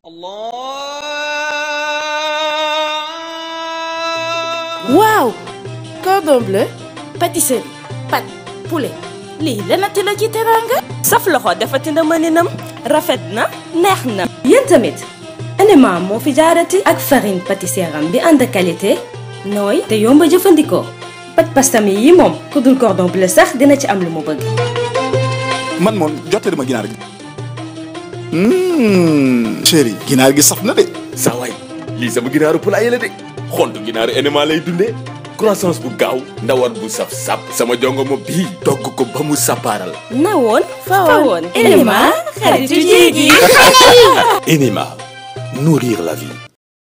waaw cordon bleu pâtisserie pâte poulet lii lenati la ci teraanga saf loxo defati na mëninam rafet na neex na yéen tamit Anima moo fi jaarati ak farine pâtissière am bi ànd qualité nooy te yomb a jëfandikoo pat pastami yi moom ku dul cordon bleu sax dina ci am lu mu bëgg man moom jottali ma ginaar gi chéri ginaar gi saf na de saa waay lii sama ginaaru poulailler la de xontu ginaaru Anima lay dundee croissance bu gaaw ndawal bu saf sap sama jongo ma bii togg ko ba mu sappaaral na woon fa woon Anima xaritu jéegi Anima nourrir la vie